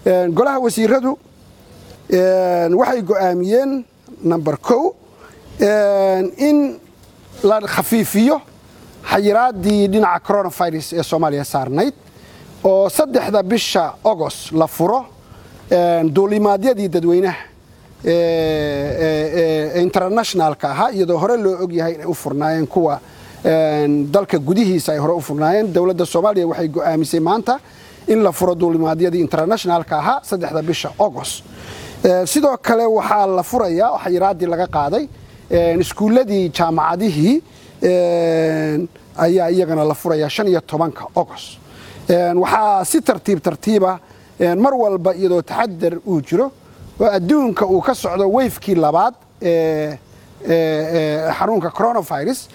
golaha wasiiradu waxay go'aamiyeen number kow in la khafiifiyo xayiraaddii dhinaca coronavirus ee soomaaliya saarnayd oo saddexda bisha agost la furo duulimaadyadii dadweynaha internationalka ahaa iyadoo hore loo ogyahay inay u furnaayeen kuwa dalka gudihiisa ay hore u furnaayeen dowladda soomaaliya waxay go'aamisay maanta in la furo duulimaadyadii internationalka ahaa saddexda bisha agost sidoo kale waxaa la furayaa xayiraaddii laga qaaday iskuulladii jaamacadihii ayaa iyagana la furayaa shan iyo tobanka agost waxaa si tartiib tartiiba mar walba iyadoo taxadar uu jiro oo adduunka uu ka socdo weyfkii labaad ee xanuunka coronavirus